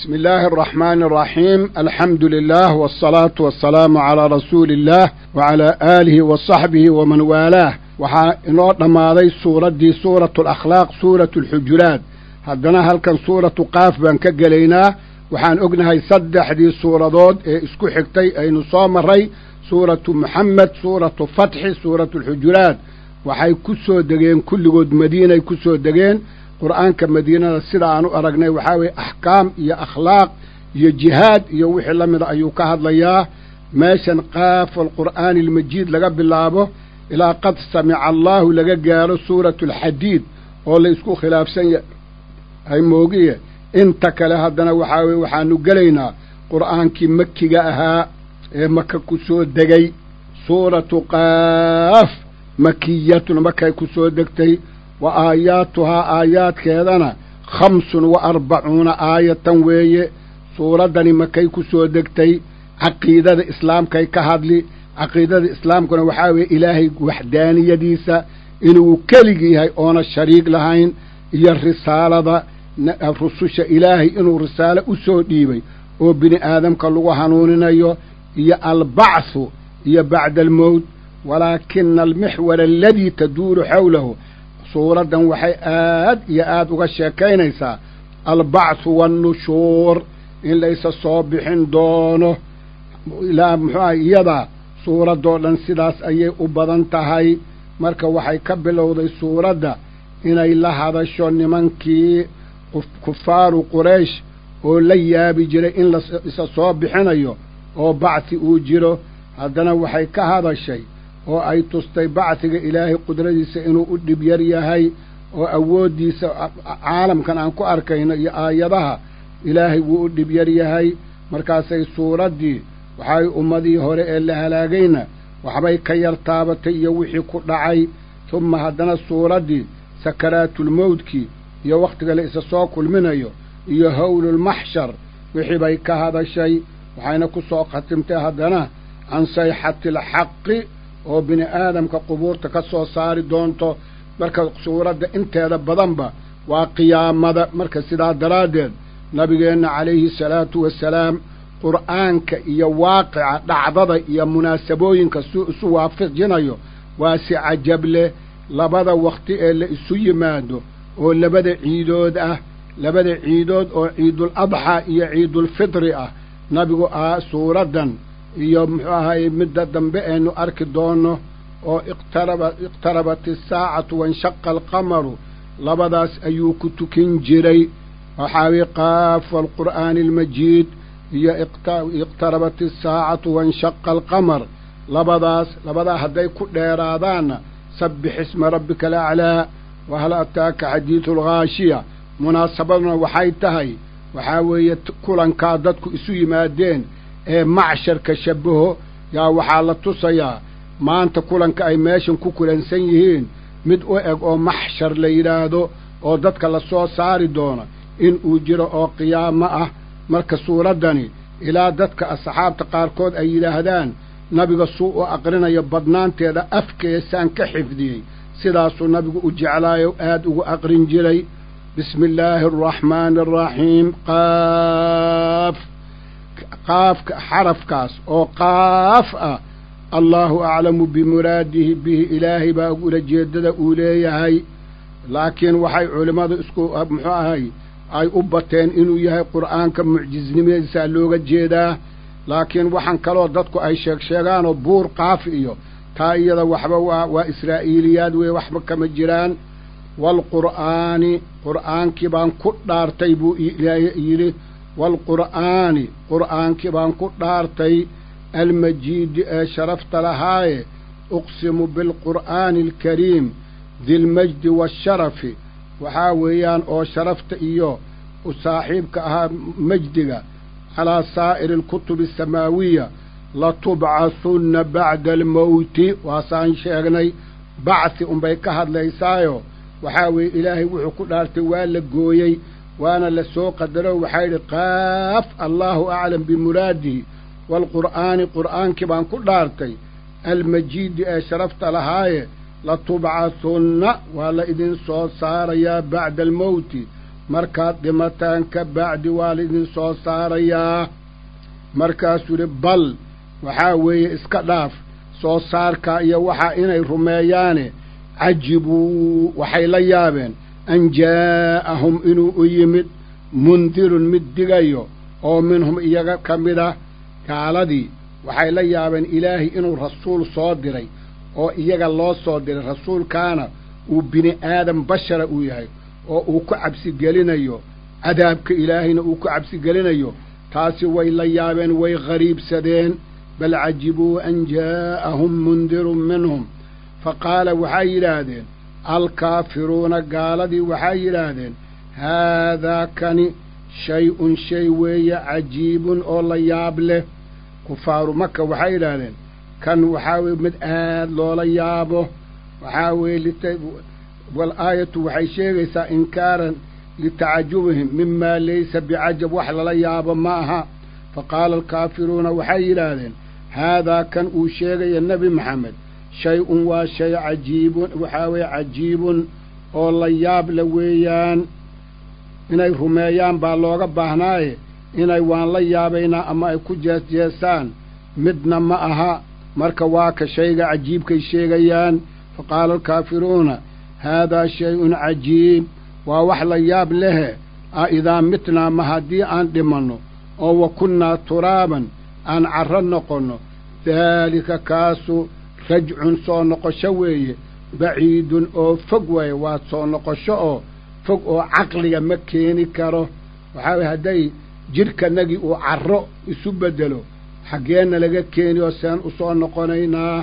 بسم الله الرحمن الرحيم الحمد لله والصلاة والسلام على رسول الله وعلى آله وصحبه ومن والاه waxaa inoo dhammaaday suuraddii suuratu alakhlaaq suuratu alxujuraat haddana halkan suuratu qaaf baan ka gelaynaa waxaan ognahay saddexdii suuradood ee isku xigtay aynu soo marray suuratu moxamed suuratu fatxi suuratu alxujuraat waxay ku soo degeen kulligood madiinay ku soo degeen qur'aanka madiinada sida aan u aragnay waxaa weeye axkaam iyo akhlaaq iyo jihaad iyo wixii la mida ayuu ka hadlayaa meeshan qaaf alqur'aani almajiid laga bilaabo ilaa qad samica allaahu laga gaaro suuratu alxadiid oo la isku khilaafsan yahay moogiye inta kale haddana waxaa weye waxaanu gelaynaa qur'aankii makiga ahaa ee maka ku soo degay suuratu qaaf makiyatun makay ku soo degtay wa aayaatuhaa aayaadkeedana khamsun wa arbacuuna aayatan weeye suuraddani makay ku soo degtay caqiidada islaamkay ka hadli caqiidada islaamkuna waxaa weeye ilaahay waxdaaniyadiisa inuu keligii yahay oona shariig lahayn iyo risaalada rususha ilaahay inuu risaalo u soo dhiibay oo bini aadamka lagu hanuuninayo iyo albacthu iyo bacda almowt walaakina almixwar aladii taduuru xawlahu suuraddan waxay aad iyo aad uga sheekaynaysaa albacthu waannushuur in laysa soo bixin doono ilaa muxuuaha iyadaa suuraddoo dhan sidaas ayay u badan tahay marka waxay ka bilowday suuradda inay la hadasho nimankii kufaaru quraysh oo la yaabi jiray in laisa soo bixinayo oo bacthi uu jiro haddana waxay ka hadashay oo ay tustay bacdiga ilaahay qudradiisa inuu u dhib yar yahay oo awooddiisa caalamkan aan ku arkayno iyo aayadaha ilaahay wuu u dhib yar yahay markaasay suuraddii waxay ummadii hore ee la halaagayna waxbay ka yar taabatay iyo wixii ku dhacay tumma haddana suuraddii sakaraatulmowdkii iyo wakhtiga la isa soo kulminayo iyo howlulmaxshar wixii bay ka hadashay waxayna ku soo khatimtay haddana can sayxati alxaqi oo bini aadamka qubuurta ka soo saari doonto marka suuradda inteeda badanba waa qiyaamada marka sidaa daraaddeed nabigeenna calayhi salaatu wasalaam qur'aanka iyo waaqica dhacdada iyo munaasabooyinka suu isu waafajinayo waa si cajab leh labada wakhti ee la isu yimaado oo labada ciidood ah labada ciidood oo ciidul adxaa iyo ciidulfitri ah nabigu ah suuraddan iyo muxuu ahaye midda dambe aynu arki doonno oo iqtaraba iqtarabat isaacatu wanshaqa alqamaru labadaas ayuu ku tukin jiray waxaa weye qaaf alqur'aani almajiid iyo iqtarabat isaacatu wanshaqa alqamar labadaas labadaa hadday ku dheeraadaanna sabbix isma rabbika alaclaa wahal ataaka xadiidu alghaashiya munaasabaduna waxay tahay waxaa weeye kulankaa dadku isu yimaadeen ee macsharka shabaho yaa waxaa la tusayaa maanta kulanka ay meeshan ku kulansan yihiin mid u eg oo maxshar la yidhaahdo oo dadka la soo saari doono in uu jiro oo qiyaamo ah marka suuraddani ilaa dadka asxaabta qaarkood ay yidhaahdaan nabiga suu u aqrinayo badnaanteeda afkeesaan ka xifdiyey sidaasuu nabigu u jeclaayo aad ugu aqrin jiray bismi illaahi araxmaani araxiim qaaf qaafka xarafkaas oo qaaf ah allaahu aclamu bimuraadihi bihi ilaahay baa ulajeeddada uu leeyahay laakiin waxay culimmadu isku muxuu ahay ay u bateen inuu yahay qur'aanka mucjisnimadiisaa looga jeedaa laakiin waxaan kaloo dadku ay sheeg sheegaanoo buur qaaf iyo taa iyada waxba waa waa israa'iiliyaad weeye waxba kama jiraan waalqur'aani qur'aankii baan ku dhaartay buu yidhi waalqur'aani qur'aankii baan ku dhaartay almajiidi ee sharafta lahaaye uqsimu bilqur'aani alkariim dilmajdi waasharafi waxaa weeyaan oo sharafta iyo u saaxiibka ahaa majdiga calaa saa'iri alkutubi asamaawiya latubcahunna bacda almowti waasaan sheegnay bacthi unbay ka hadlaysaayo waxaa weeye ilaahay wuxuu ku dhaartay waa la gooyey waana la soo qadaro waxaa yidhi qaaf allaahu aclam bimuraadihi waalqur'aani qur'aankii baan ku dhaartay almajiidi ee sharafta lahaaye latubcahunna waa la idin soo saarayaa bacda almowti markaad dhimataan ka bacdi waa laidin soo saarayaa markaasuu yidhi bal waxaa weeye iska dhaaf soo saarkaa iyo waxaa inay rumeeyaane cajibuu waxay la yaabeen an jaa'ahum inuu u yimid mundirun mid digayo oo minhum iyaga ka mid ah gaaladii waxay la yaabeen ilaahay inuu rasuul soo diray oo iyaga loo soo diray rasuulkaana uu bini aadam bashara uu yahay oo uu ku cabsigelinayo cadaabka ilaahayna uu ku cabsigelinayo taasi way la yaabeen way qariibsadeen bal cajibuu an jaa'ahum mundirun minhum fa qaala waxay yidhaahdeen alkaafiruuna gaaladii waxay yidhaahdeen haadaa kani shay-un shay weeye cajiibun oo la yaab leh kufaaru maka waxay yidhaahdeen kan waxaa weye mid aad loola yaabo waxaa weeye wal aayatu waxay sheegaysaa inkaaran litacajubihim mimaa laysa bicajab wax lala yaabo ma aha fa qaala alkaafiruuna waxay yidhaahdeen haadaa kan uu sheegaya nebi maxamed shay-un waa shay cajiibun waxaa weeye cajiibun oo la yaab la weeyaan inay rumeeyaan baa looga baahnaaye inay waan la yaabaynaa ama ay ku jeesjeesaan midna ma aha marka waa ka shayga cajiibkay sheegayaan fa qaala alkaafiruuna haadaa shay-un cajiib waa wax la yaab lehe a idaa mitnaa ma haddii aan dhimanno oo wa kunnaa turaaban aan carro noqonno daalika kaasu rajcun soo noqosho weeye baciidun oo fog waaye waa soo noqosho oo fog oo caqliga ma keeni karo waxaa weye hadday jidhkanagii uu carro isu beddelo xaggeenna laga keeni oo seen u soo noqonaynaa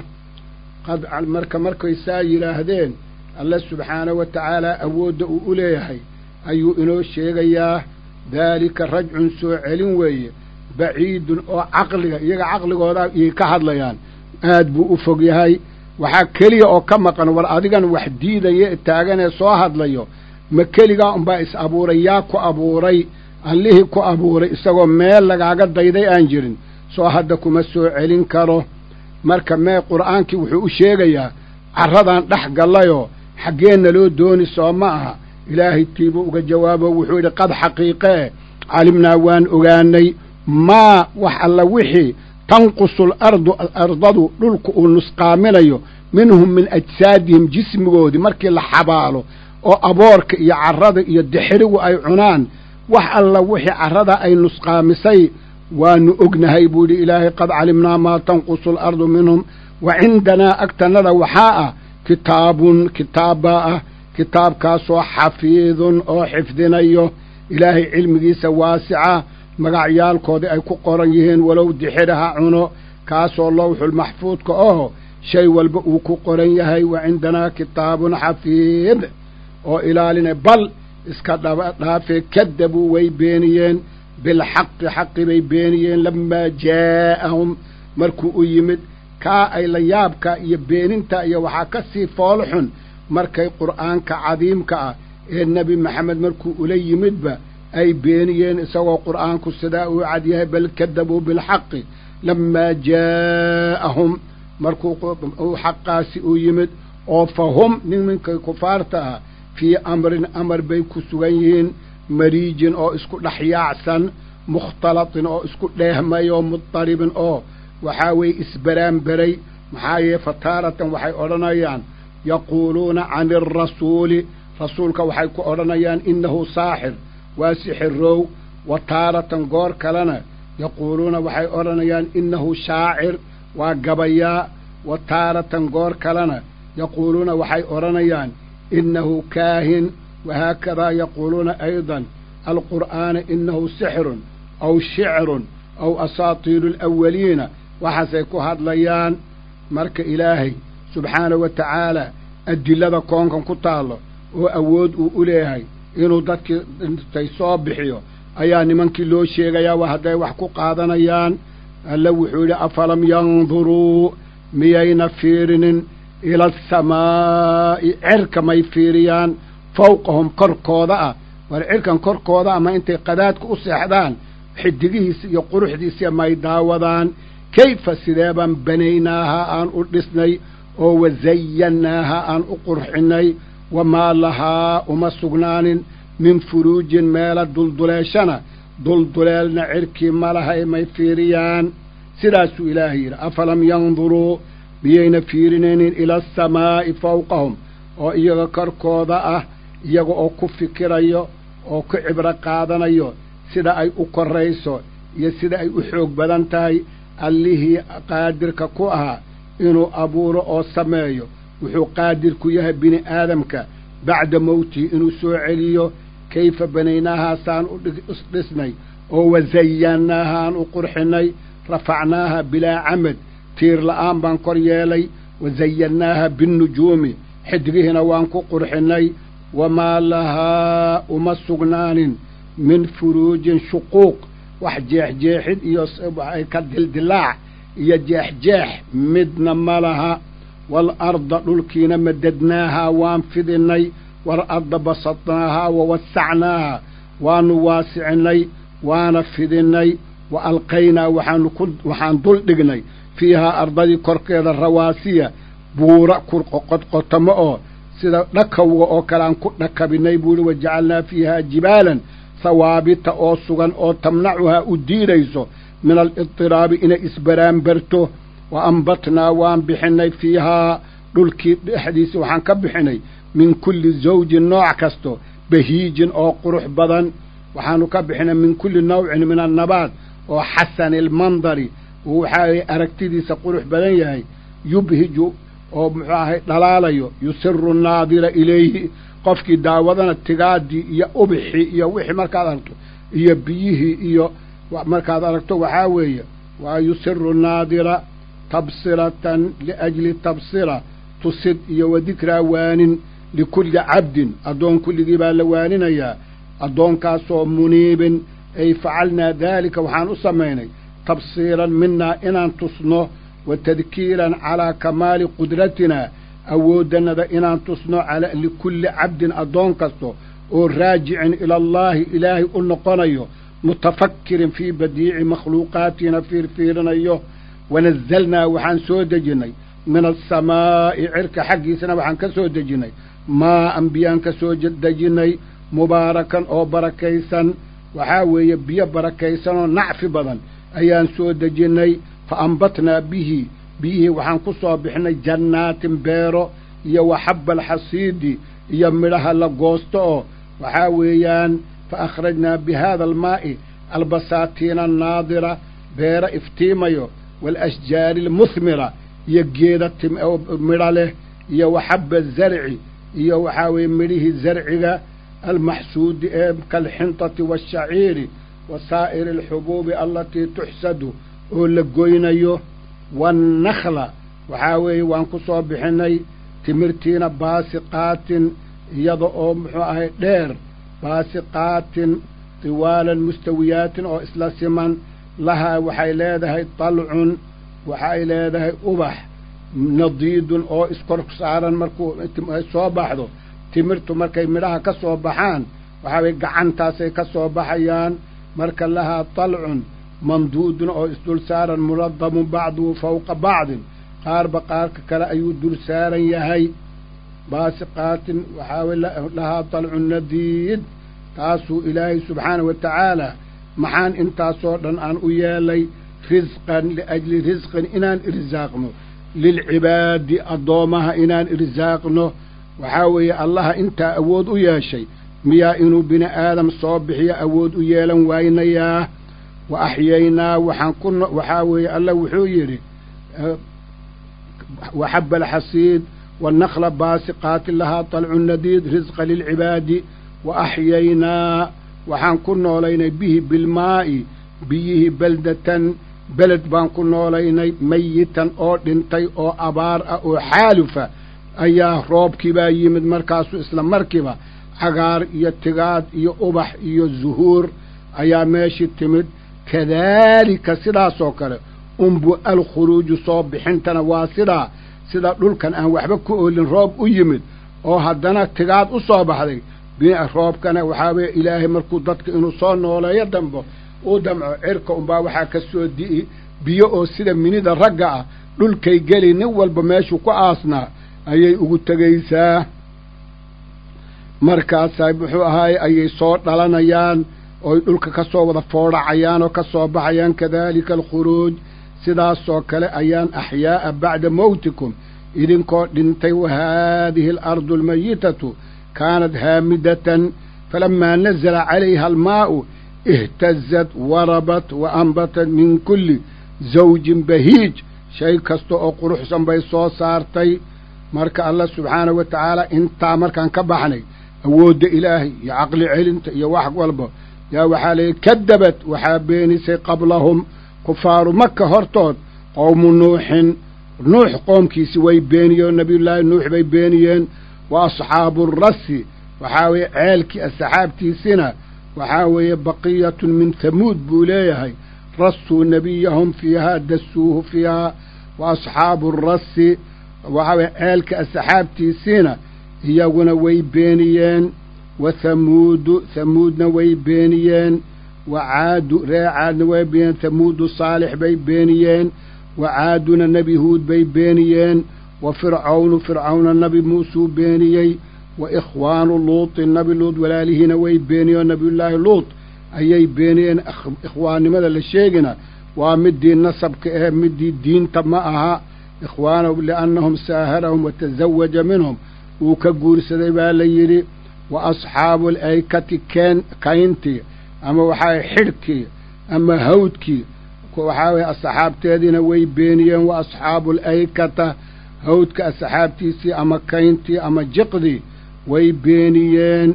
qad marka markay saa yidhaahdeen alle subxaana wa tacaala awoodda uu u leeyahay ayuu inoo sheegayaa daalika rajcun soo celin weeye baciidun oo caqliga iyaga caqligooda iyay ka hadlayaan aad buu u fog yahay waxaa keliya oo ka maqan war adigan wax diidaya taaganee soo hadlayo ma keligaa unbaa is abuuray yaa ku abuuray allihii ku abuuray isagoo meel lagaaga dayday aan jirin soo hadda kuma soo celin karo marka mee qur'aankii wuxuu u sheegayaa carradaan dhex gallayoo xaggeenna loo dooni soo ma aha ilaahay tiibuu uga jawaabo wuxuu yidhi qad xaqiiqee calimnaa waan ogaanay maa wax alla wixii tanqusu alardu ardadu dhulku uu nusqaaminayo minhum min ajsaadihim jismigoodii markii la xabaalo oo aboorka iyo carrada iyo dixirigu ay cunaan wax alla wixii carrada ay nusqaamisay waanu ognahay buu yidhi ilaahay qad calimnaa maa tanqusu alardu minhum wa cindanaa agtannada waxaa ah kitaabun kitaabbaa ah kitaabkaasoo xafiidun oo xifdinayo ilaahay cilmigiisa waasica magacyaalkoodii ay ku qoran yihiin walow dixir ha cuno kaasoo lowxulmaxfuudka oo shay walba uu ku qoran yahay wa cindanaa kitaabun xafiid oo ilaalinay bal iska dhaba dhaafee kadabuu way beeniyeen bilxaqi xaqi bay beeniyeen lamaa jaa'ahum markuu u yimid kaa ay la yaabka iyo beeninta iyo waxaa ka sii foolo xun markay qur'aanka cadiimka ah ee nebi maxamed markuu ula yimidba ay beeniyeen isagoo qur'aanku sidaa uu cadyahay bal kadabuu bilxaqi lamaa jaa'ahum markuu xaqaasi u yimid oo fa hum nimankay kufaarta ah fii amrin amar bay ku sugan yihiin mariijin oo isku dhex yaacsan mukhtalatin oo isku dheehmay oo mudaribin oo waxaa weeye isbaraanberay maxaa yeele fataaratan waxay odhanayaan yaquuluuna cani arasuuli rasuulka waxay ku odhanayaan innahu saaxir waa sixirow wa taaratan goor kalena yaquuluuna waxay odhanayaan innahu shaacir waa gabayaa wa taaratan goor kalena yaquuluuna waxay odhanayaan innahu kaahin wahaakadaa yaquuluuna aydan alqur'aana innahu sixrun aw shicrun aw asaatiiru alawaliina waxaasay ku hadlayaan marka ilaahay subxaanahu wa tacaala adilada koonkan ku taallo oo awood uu u leeyahay inuu dadkii dhintay soo bixiyo ayaa nimankii loo sheegayaa waa hadday wax ku qaadanayaan alle wuxuu yidhi afalam yanduruu miyayna fiirinin ila asamaa'i cirka may fiiriyaan fawqahum korkooda ah war cirkan korkooda ama intay qadaadka u seexdaan xidigihiisa iyo quruxdiisa may daawadaan kayfa sideebaan banaynaaha aan u dhisnay oo wasayannaaha aan u qurxinnay wamaa lahaa uma sugnaanin min furuujin meela dulduleeshana dulduleelna cirkii ma lahay may fiiriyaan sidaasuu ilaahay yidhi afalam yanduruu miyayna fiirinaynin ila asamaa'i fawqahum oo iyaga korkooda ah iyaga oo ku fikirayo oo ku cibro qaadanayo sida ay u korrayso iyo sida ay u xoog badan tahay allihii qaadirka ku ahaa inuu abuuro oo sameeyo wuxuu qaadir ku yahay bini aadamka bacda mowtihi inuu soo celiyo kayfa banaynaahaasaan u dhisnay oo wazayannaahaan u qurxinay rafacnaaha bilaa camad tiir la'aan baan kor yeelay wazayannaaha binnujuumi xidgihiina waan ku qurxinnay wamaa lahaa uma sugnaanin min furuujin shuquuq wax jeexjeexid iyo ka dildilaac iyo jeexjeex midna ma laha waalarda dhulkiina madadnaahaa waan fidinnay waalarda basadnaahaa wa wasacnaaha waanu waasicinnay waana fidinnay wa alqaynaa waxaanu ku waxaan dul dhignay fiihaa ardadii korkeeda rawaasiya buura qodqotamo oo sida dhakawga oo kale aan ku dhakabinnay buuhi wajacalnaa fiihaa jibaalan hawaabita oo sugan oo tamnacuhaa u diidayso min alidtiraabi inay isbaraanbarto wa ambatnaa waan bixinnay fiihaa dhulkii dhexdiisa waxaan ka bixinay min kulli zawjin nooc kasto bahiijin oo qurux badan waxaanu ka bixinay min kulli nawcin min annabaat oo xasani almandari waxaa aragtidiisa qurux badan yahay yubhiju oo muxuu ahay dhalaalayo yusiru naadira ilayhi qofkii daawadana tigaadii iyo ubixii iyo wixii markaad aragto iyo biyihii iyo markaad aragto waxaa weeye waa yusiru naadira tabsiratan liajli tabsira tusid iyo wa dikraa waanin likulli cabdin addoon kulligii baa la waaninayaa addoonkaasoo muniibin ay facalnaa daalika waxaan u samaynay tabsiiran minaa inaan tusno wa tadkiiran calaa kamaali qudratinaa awooddannada inaan tusno likulli cabdin addoon kasto oo raajicin ilallaahi ilaahay u noqonayo mutafakkirin fii badiici makhluuqaatina fiirfiirinayo wanazalnaa waxaan soo dejinnay min alsamaa'i cirka xaggiisana waxaan ka soo dejinnay maa an biyaan ka soo dejinnay mubaarakan oo barakaysan waxaa weeye biyo barakaysan oo nacfi badan ayaan soo dejinnay fa ambatnaa bihi biyihii waxaan ku soo bixinay jannaatin beero iyo waxabba alxasiidi iyo midhaha la goosto oo waxaa weeyaan fa akhrajnaa bi haada almaa'i albasaatiina annaadira beero iftiimayo waalashjaari almuhmira iyo geeda midha leh iyo waxabba zarci iyo waxaa weeye midhihii zarciga almaxsuudi ee kaalxintati waashaciiri wa saa'iri alxubuubi allatii tuxsadu oo la goynayo waannakla waxaa weeye waan ku soo bixinnay timirtiina baasiqaatin iyada oo muxuu ahay dheer baasiqaatin tiwaalan mustawiyaatin oo isla siman lahaa waxay leedahay dalcun waxay leedahay ubax nadiidun oo iskor saaran markuu soo baxdo timirtu markay midhaha ka soo baxaan waxaa weye gacantaasay ka soo baxayaan marka lahaa dalcun mamduudun oo isdul saaran munadamun bacduhu fawqa bacdin qaarba qaarka kale ayuu dul saaran yahay baasiqaatin waxaa weye lahaa dalcun nadiid taasuu ilaahay subxaana wa tacaala maxaan intaasoo dhan aan u yeelay risqan liajli risqin inaan irsaaqno lilcibaadi addoommaha inaan irsaaqno waxaa weeye allaha intaa awood u yeeshay miyaa inuu bini aadam soo bixiyo awood u yeelan waynayaa wa axyaynaa waxaan ku waxaa weeye allah wuxuu yidhi waxaba alxasiid waannakla baasiqaatin lahaa talcu nadiid risqa lilcibaadi wa axyaynaa waxaan ku noolaynay bihi bilmaa'i biyihii beldatan beled baan ku noolaynay mayitan oo dhintay oo abaar ah oo xaalufa ayaa roobkii baa yimid markaasuu isla markiiba cagaar iyo tigaad iyo ubax iyo zuhuur ayaa meeshii timid kadaalika sidaasoo kale unbu alkhuruuju soo bixintana waa sidaa sida dhulkan aan waxba ku oolin roob u yimid oo haddana tigaad u soo baxday roobkana waxaa weeye ilaahay markuu dadka inuu soo nooleeyo dambo uu damco cirka unbaa waxaa ka soo di'i biyo oo sida minida ragga ah dhulkay geli nin walba meeshuu ku aasnaa ayay ugu tegaysaa markaasaa muxuu ahaaye ayay soo dhalanayaan oy dhulka ka soo wada foodhacayaan oo ka soo baxayaan kadaalika alkhuruuj sidaasoo kale ayaan axyaa'a bacda mowtikum idinkoo dhintay wa haadihi alardu almayitatu kaanat haamidatan falamaa nazala calayha almaa'u ihtazat warabat wa anbatat min kulli zawjin bahiij shay kasta oo quruxsan bay soo saartay marka allah subxaanahu wa tacaala intaa markaan ka baxnay awoodda ilaahay iyo caqli celinta iyo wax walba yaa waxaa layihi kadabad waxaa beenisay qablahum kufaaru maka hortood qowmu nuuxin nuux qoomkiisi way beeniyeen nabiyullaahi nuux bay beeniyeen wa asxaabu rasi waxaa weeye ceelkii asxaabtiisina waxaa weeye baqiyatun min hamuud buu leeyahay rasuu nebiyahum fiihaa dasuuhu fiihaa wa asxaabu rasi waxaa weye ceelka asxaabtiisiina iyaguna way beeniyeen wa hamuudu hamuudna way beeniyeen wa caadu ree caadna way beeniyeen hamuudu saalix bay beeniyeen wa caaduna nebi huud bay beeniyeen wa fircawnu fircawna nebi muusuu beeniyey wa ikhwaanu luutin nebi luud walaalihiina way beeniyeen nebiyullaahi luut ayay beeniyeen ikhwaannimada la sheegina waa midii nasabka ahe midii diinta ma aha ikhwaanahum liannahum saaharahum wa tasawaja minhum wuu ka guursaday baa la yidhi wa asxaabu alaykati keen kayntii ama waxaa xidhkii ama hawdkii waxaa weye asxaabteediina way beeniyeen wa asxaabu alaykata hawdka asxaabtiisii ama kayntii ama jiqdii way beeniyeen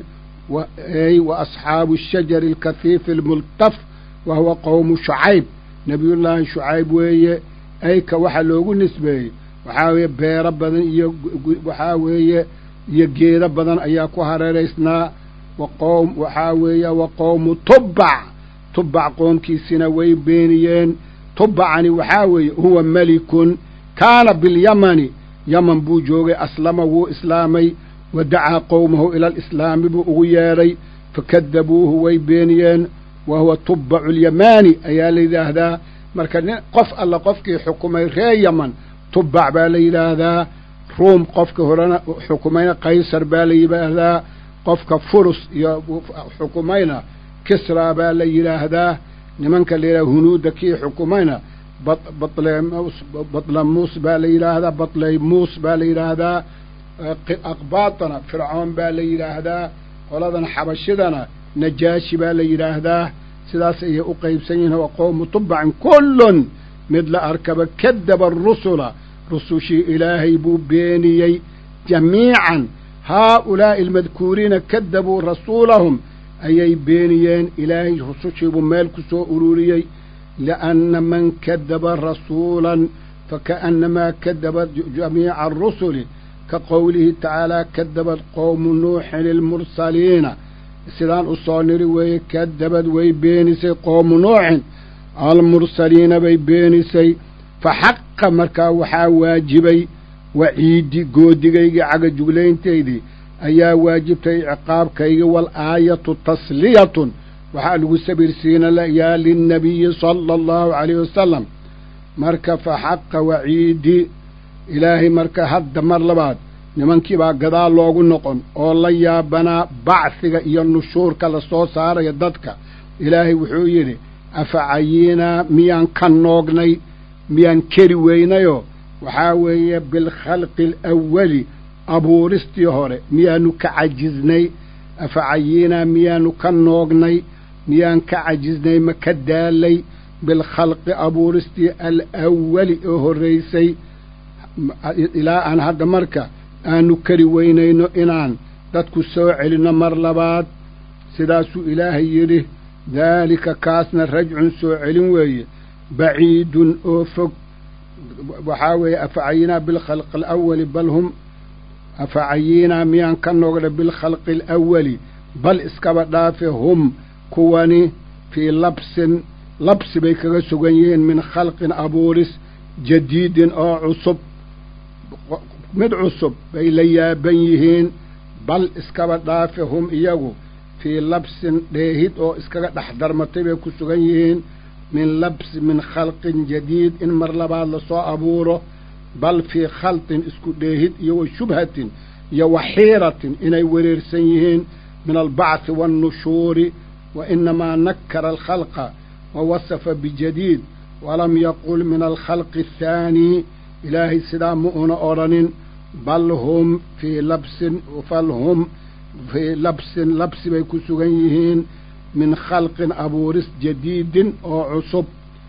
wa asxaabu ashajari alkahiifi almultaf wa huwa qowmu shucayb nebiyullaahi shucayb weeye ayka waxaa loogu nisbeeyey waxaa weeye beero badan iyo waxaa weeye iyo geedo badan ayaa ku hareeraysnaa wa qowm waxaa weeye wa qowmu tubbac tubbac qoomkiisina way beeniyeen tubbacani waxaa weeye huwa melikun kaana bilyamani yaman buu joogay aslama wuu islaamay wa dacaa qowmahu ila alislaami buu ugu yeedhay fakadabuuhu way beeniyeen wa huwa tubbacu alyamaani ayaa la yidhaahdaa marka nin qof alla qofkii xukumay ree yaman tubbac baa la yidhaahdaa ruum qofka horena xukumayna qaysar baa la yidhaahdaa qofka furus iyo xukumayna kisraa baa la yidhaahdaa nimanka la yidhahda hunuudda kii xukumayna batlemus batlamuus baa la yidhaahdaa batleymuus baa la yidhaahdaa aqbaatana fircoon baa la yidhaahdaa qoladan xabashidana najaashi baa la yidhaahdaa sidaas ayay u qaybsan yihiin wa qowmu tubbacin kullun mid la arkaba kadaba arusula rusushii ilaahay buu beeniyey jamiican haa-ulaa'i almadkuuriina kadabuu rasuulahum ayay beeniyeen ilaahay rusushiibuu meel ku soo ururiyey lianna man kadaba rasuulan faka'annamaa kadaba jamiica arusuli ka qowlihi tacaalaa kadabad qowmu nuuxin ilmursaliina sidaan u soo niri weeye kadabad way beenisay qowmu nuuxin almursaliina bay beenisay fa xaqa markaa waxaa waajibay waciidi goodigaygii cagajuglayntaydii ayaa waajibtay ciqaabkaygii wal aayatu tasliyatun waxaa lagu sabirsiinayaa linnabiyi sala allahu calayhi wasalam marka fa xaqa waciidi ilaahay marka hadda mar labaad nimankii baa gadaal loogu noqon oo la yaabanaa bacsiga iyo nushuurka la soo saaraya dadka ilaahay wuxuu yidhi afa cayinaa miyaan ka noognay miyaan keri weynayoo waxaa weeye bilkhalqi alawali abuuristii hore miyaanu ka cajiznay afa cayinaa miyaanu ka noognay miyaan ka cajiznay ma ka daalay bilkhalqi abuuristii alawali oo horraysay ilaa aan hadda marka aanu kari weynayno inaan dadku soo celinno mar labaad sidaasuu ilaahay yidhi daalika kaasna rajcun soo celin weeye baciidun oo fog waxaa weeye afacayinaa bilkhalqi alawali bal hum afacayinaa miyaan ka noogna bilkhalqi alawali bal iskaba dhaafe hum kuwani fii labsin labsi bay kaga sugan yihiin min khalqin abuuris jadiidin oo cusub mid cusub bay la yaaban yihiin bal iskaba dhaafe hum iyagu fii labsin dheehid oo iskaga dhex darmatay bay ku sugan yihiin min labsi min khalqin jadiid in mar labaad lasoo abuuro bal fii khalqin isku dheehid iyo wa shubhatin iyo waxiiratin inay wereersan yihiin min albacthi waannushuuri wa inamaa nakara alkhalqa wa wasafa bijadiid walam yaqul min alkhalqi athaani ilaahay sidaa ma una odhanin bal hum fii labsin fal hum fii labsin labsi bay ku sugan yihiin min khalqin abuuris jadiidin oo cusub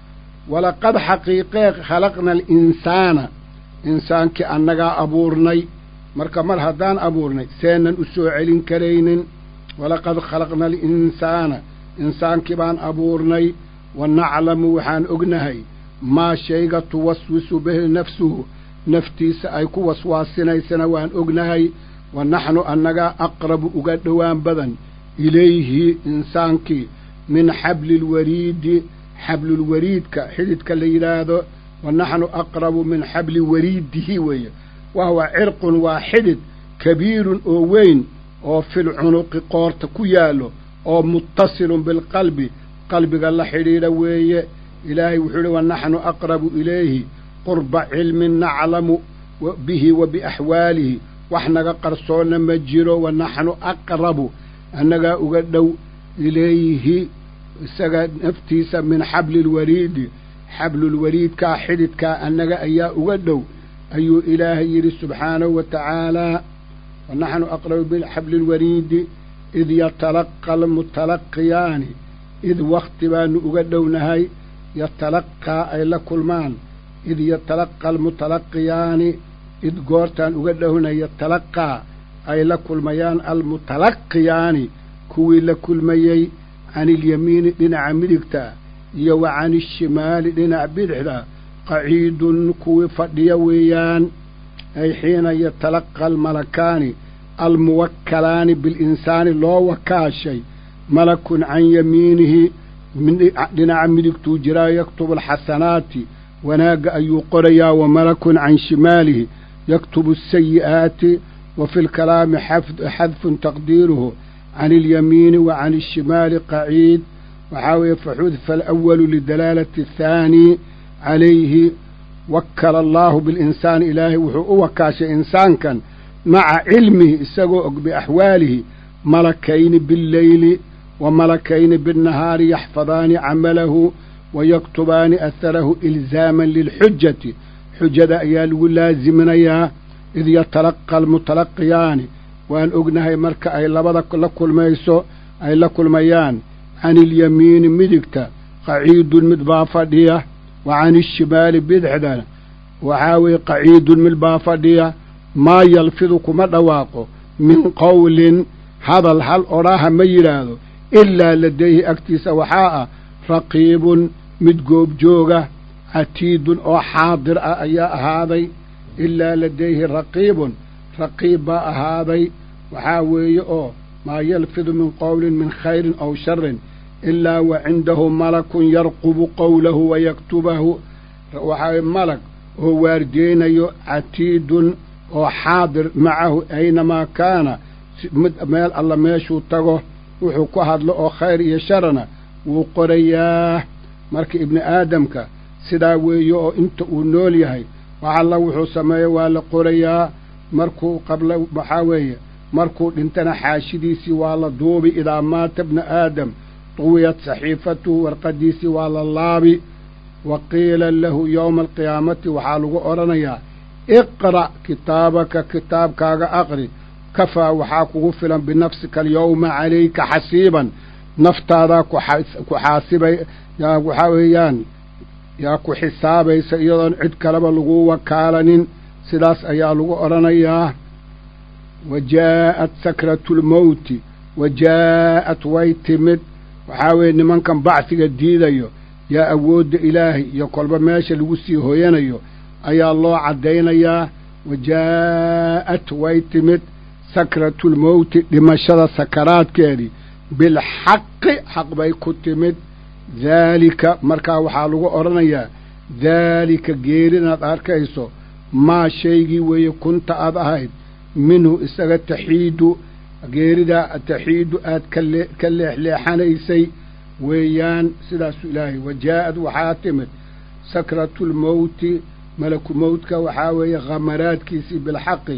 walaqad xaqiiqee khalaqna alinsaana insaankii annagaa abuurnay marka mar haddaan abuurnay seenan u soo celin karaynin walaqad khalaqna alinsaana insaankii baan abuurnay wa naclamu waxaan ognahay maa shayga tuwaswisu bihi nafsuhu naftiisa ay ku waswaasinaysana waan ognahay wa naxnu annagaa aqrabu uga dhowaan badan ilayhi insaankii min xabli lwariidi xablulwariidka xididka la yidhaahdo wa naxnu aqrabu min xabli wariidihi weeye wahuwa cirqun waa xidid kabiirun oo weyn oo fil cunuqi qoorta ku yaallo oo muttasilun bilqalbi qalbiga la xidhiidha weeye ilaahay wuxuu ihi wa naxnu aqrabu ilayhi qurba cilmin naclamu bihi wa biaxwaalihi wax naga qarsoonna ma jiro wa naxnu aqrabu annagaa uga dhow ilayhi isaga naftiisa min xablilwariidi xablulwariidkaa xididkaa annaga ayaa uga dhow ayuu ilaahay yidhi subxaanahu wa tacaalaa wa naxnu aqrabu bixablilwariidi id yatalaqa almutalaqiyaani id wakti baanu uga dhownahay yatalaqaa ay la kulmaan id yatalaqa almutalaqiyaani id goortaan uga dhownahay yatalaqaa ay la kulmayaan almutalaqiyaani kuwii la kulmayey can ilyamiini dhinaca midigta iyo wa can ishimaali dhinaca bidixda qaciidun kuwii fadhiya weeyaan ay xiina yatalaqa almalakaani almuwakkalaani bilinsaani loo wakaashay malakun can yamiinihi dhinaca midigtuu jiraa yaktubu alxasanaati wanaagga ayuu qorayaa wa malakun can shimaalihi yaktubu asayi'aati wa fi lkalaami xadfun taqdiiruhu can ilyamiini wa can ishimaali qaciid waxaa weeye faxudifa alawalu lidalaalati athaani calayhi wakkala allaahu bilinsaani ilaahay wuxuu u wakaashay insaankan maca cilmihi isagoo og biaxwaalihi malakayni billeyli wa malakayni binnahaari yaxfadaani camalahu wa yaktubaani aharahu ilzaaman lilxujati xujada ayaa lagu laasiminayaa id yatalaqa almutalaqiyaani waan ognahay marka ay labada la kulmayso ay la kulmayaan can ilyamiini midigta qaciidun mid baa fadhiya wa can ishimaali bidixdana waxaa weeye qaciidun mid baa fadhiya maa yalfidu kuma dhawaaqo min qowlin hadal hal odhaaha ma yidhaahdo ilaa ladayhi agtiisa waxaa ah raqiibun mid goobjooga catiidun oo xaadir ah ayaa ahaaday ilaa ladayhi raqiibun raqiib baa ahaaday waxaa weeye oo maa yalfidu min qowlin min khayrin aw sharin ilaa wa cindahu malakun yarqubu qowlahu wa yaktubahu waxaa malag oo waardeynayo catiidun oo xaadir macahu aynamaa kaana mid meel alla meeshuu tago wuxuu ku hadlo oo khayr iyo sharana wuu qorayaa marka ibni aadamka sidaa weeye oo inta uu nool yahay wax alla wuxuu sameeyo waa la qorayaa markuu qabla waxaa weeye markuu dhintana xaashidiisii waa la duubi idaa maata bna aadam duwiyat saxiifatuhu warqadiisii waa la laabi wa qiila lahu yowma alqiyaamati waxaa lagu odhanayaa iqra' kitaabaka kitaabkaaga aqri kafaa waxaa kugu filan binafsika alyowma calayka xasiiban naftaadaa ku xaasibay yaa waxaa weeyaan yaa ku xisaabaysa iyadoon cid kaleba lagu wakaalanin sidaas ayaa lagu odhanayaa wa jaa'at sakratu lmowti wa jaa'at way timid waxaa weeye nimankan bacsiga diidayo yaa awoodda ilaahay iyo kolba meesha lagu sii hoyanayo ayaa loo caddaynayaa wa jaa'at way timid sakratulmowti dhimashada sakaraadkeedii bilxaqi xaq bay ku timid daalika markaa waxaa lagu odhanayaa daalika geerinaad arkayso maa shaygii weeye kunta aad ahayd minhu isaga taxiidu geeridaa taxiidu aad kalee ka leexleexanaysay weeyaan sidaasu ilaahay wa jaa'ad waxaa timid sakratulmowti malaku mowtka waxaa weeye khamaraadkiisii bilxaqi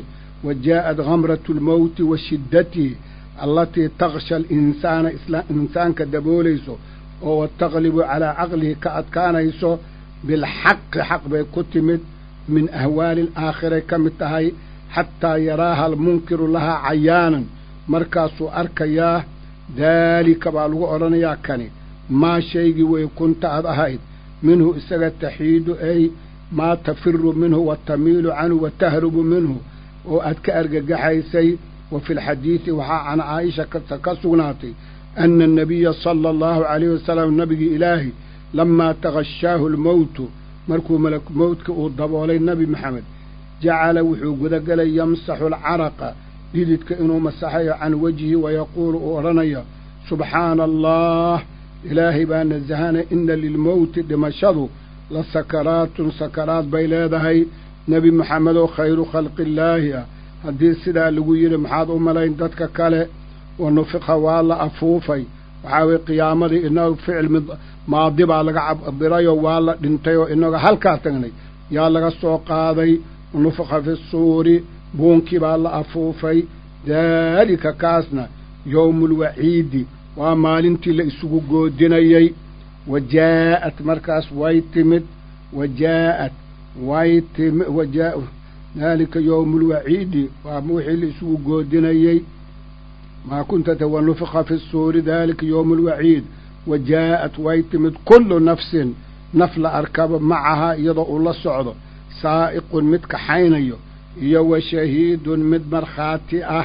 wa jaa'at gamratu lmowti wa shiddatihi allatii taksha alinsaana insaanka daboolayso oo wataqlibu calaa caqlihi ka adkaanayso bilxaqi xaq bay ku timid min ahwaali alaakhiray ka mid tahay xataa yaraaha almunkiru lahaa cayaanan markaasuu arkayaa daalika baa lagu odhanayaa kani maa shaygii wey kunta ad ahayd minhu isaga taxiidu ay maa tafiru minhu wa tamiilu canhu wa tahrubu minhu oo aad ka argagaxaysay wa fi lxadiidi waxaa can caaisha ka sugnaatay ana annabiya sala allahu calayhi wasalam nabigii ilaahi lamaa takashaahu lmowtu markuu malaku mowdka uu daboolay nebi maxamed jacala wuxuu gudagelay yamsaxu alcaraqa dhididka inuu masaxayo can wejhi wayaquulu uu odhanayo subxaana allah ilaahay baa nasahana ina lilmowti dhimashadu la sakaraatun sakaraad bay leedahay nebi maxamedoo khayru khalqillaahi ah haddii sidaa lagu yidhi maxaad u malayn dadka kale wa nufiqa waa la afuufay waxaa weye qiyaamadii inaga ficil mid maadi baa laga cabirayoo waa la dhintay oo inaga halkaa tagnay yaa laga soo qaaday nufiqa fi suuri buunkii baa la afuufay daalika kaasna yowmulwaciidi waa maalintii la isugu goodinayey wa jaa'at markaas way timid wa jaa'at way timi wajaa daalika yowmulwaciidi waa wixii la isugu goodinayey maa kunta wa nufiqa fi suuri daalika yowmulwaciid wa jaa'at way timid kullu nafsin naf la arkaba macahaa iyadoo uu la socdo saa'iqun mid kaxaynayo iyo wa shahiidun mid markhaati ah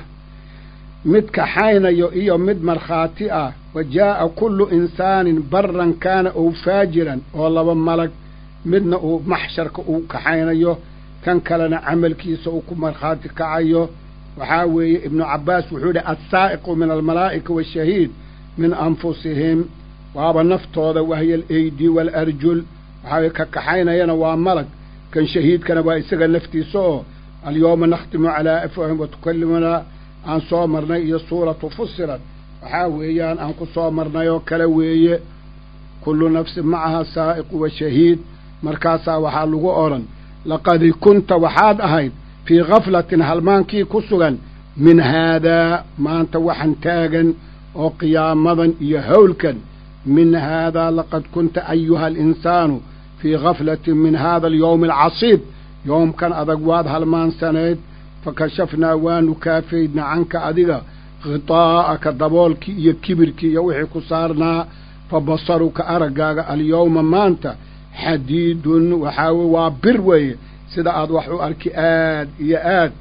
mid kaxaynayo iyo mid markhaati ah wa jaa'a kullu insaanin baran kaana ow faajiran oo laba malag midna uu maxsharka uu kaxaynayo kan kalena camalkiisa uu ku markhaati kacayo waxaa weeye ibnu cabbaas wuxuu yidhi assaa'iqu min almalaa'ika waashahiid min anfusihim waaba naftooda wahya alaydi waalarjul waxaa weye ka kaxaynayana waa malag kan shahiidkana waa isaga naftiisa oo alyowma nakhtimu calaa afwahim wa tukallimunaa aan soo marnay iyo suuratu fusilat waxaa weeyaan aan ku soo marnay oo kale weeye kullu nafsin macaha saa'iqu wa shahiid markaasaa waxaa lagu odhan laqad kunta waxaad ahayd fii khaflatin halmaankii ku sugan min haadaa maanta waxan taagan oo qiyaamadan iyo howlkan min haadaa laqad kunta ayuha alinsaanu fii khaflatin min haada alyowmi alcasiib yoomkan adag waad halmaansanayd fakashafnaa waanu kaafaydna canka adiga khitaa'aka daboolkii iyo kibirkii iyo wixii ku saarnaa fa basaruka araggaaga alyowma maanta xadiidun waxaa weye waa bir weeye sida aad wax u arki aad iyo aad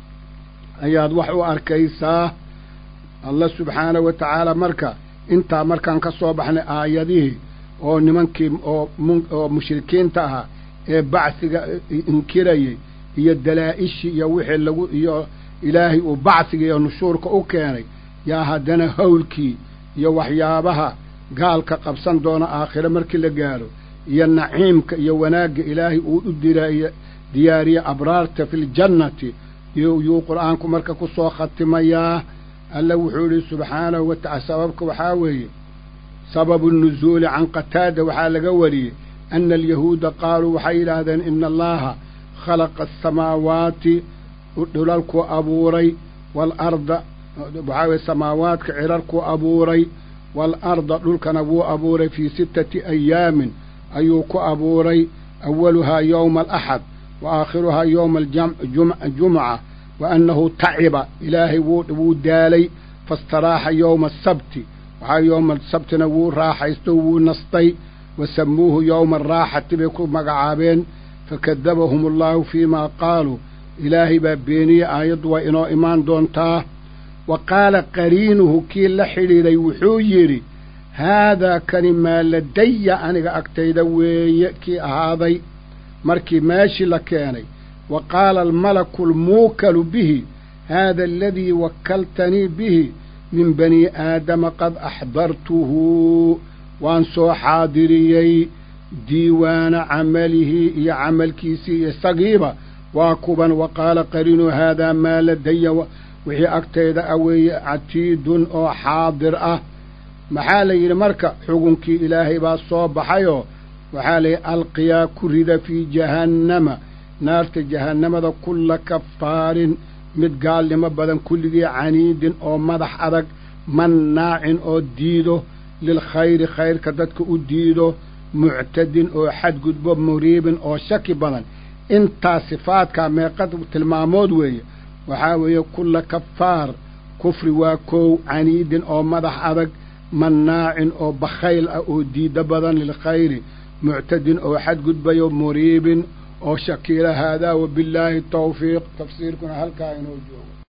ayaad wax u arkaysaa allah subxaanahu wa tacaala marka intaa markaan ka soo baxnay aayadihii oo nimankii oo oo mushrikiinta ahaa ee bacsiga inkirayey iyo dalaa-ishii iyo wixii lagu iyo ilaahay uu bacsiga iyo nushuurka u keenay yaa haddana howlkii iyo waxyaabaha gaalka qabsan doona aakhire markii la gaadho iyo naciimka iyo wanaagga ilaahay uu u diraayo diyaariye abraarta fi ljannati yuu qur-aanku marka ku soo khatimayaa alla wuxuu yidhi subxaanahu wa tacala sababka waxaa weeye sababu nuzuuli can qataada waxaa laga wariyey ana alyahuuda qaaluu waxay yidhaahdeen ina allaha khalaqa asamaawaati dhulalkuu abuuray waalarda waxaa weye samaawaadka cirarkuu abuuray waalarda dhulkana wuu abuuray fii sittati ayaamin ayuu ku abuuray awaluhaa yowma alaxad wa aakhiruhaa yowma aljumca wa annahu taciba ilaahay wuu daalay faistaraaxa yowma asabti waxaa yowma asabtina wuu raaxaysto wuu nastay wa samuuhu yowma araaxati bay ku magacaabeen fakadabahum allahu fii maa qaaluu ilaahay baa beeniyey aayaddu waa inoo imaan doontaa wa qaala qariinuhu kii la xidhiidhay wuxuu yidhi haadaa kani maa ladaya aniga agtayda weeye kii ahaaday markii meeshii la keenay wa qaala almalaku almuukalu bihi haada aladii wakkaltanii bihi min bani aadama qad axdartuhu waan soo xaadiriyey diiwaana camalihi iyo camalkiisii isagiiba waa kuban wa qaala qariinu haadaa maa ladaya wixii agtayda a weeye catiidun oo xaadir ah maxaa la yidhi marka xugunkii ilaahay baa soo baxayoo waxaa la yidhi alqiyaa ku rida fii jahannama naarta jahannamada kulla kafaarin mid gaalnimo badan kulligii caniidin oo madax adag mannaacin oo diido lilkhayri khayrka dadka u diido muctadin oo xadgudbo muriibin oo shaki badan intaas sifaadkaa meeqa tilmaamood weeye waxaa weeye kulla kafaar kufri waa koow caniidin oo madax adag mannaacin oo bakhayl ah oo diiddo badan lilkhayri muctadin oo xadgudbayo muriibin oo shakiila haadaa wabillaahi tawfiiq tafsiirkuna halkaa inoo joogo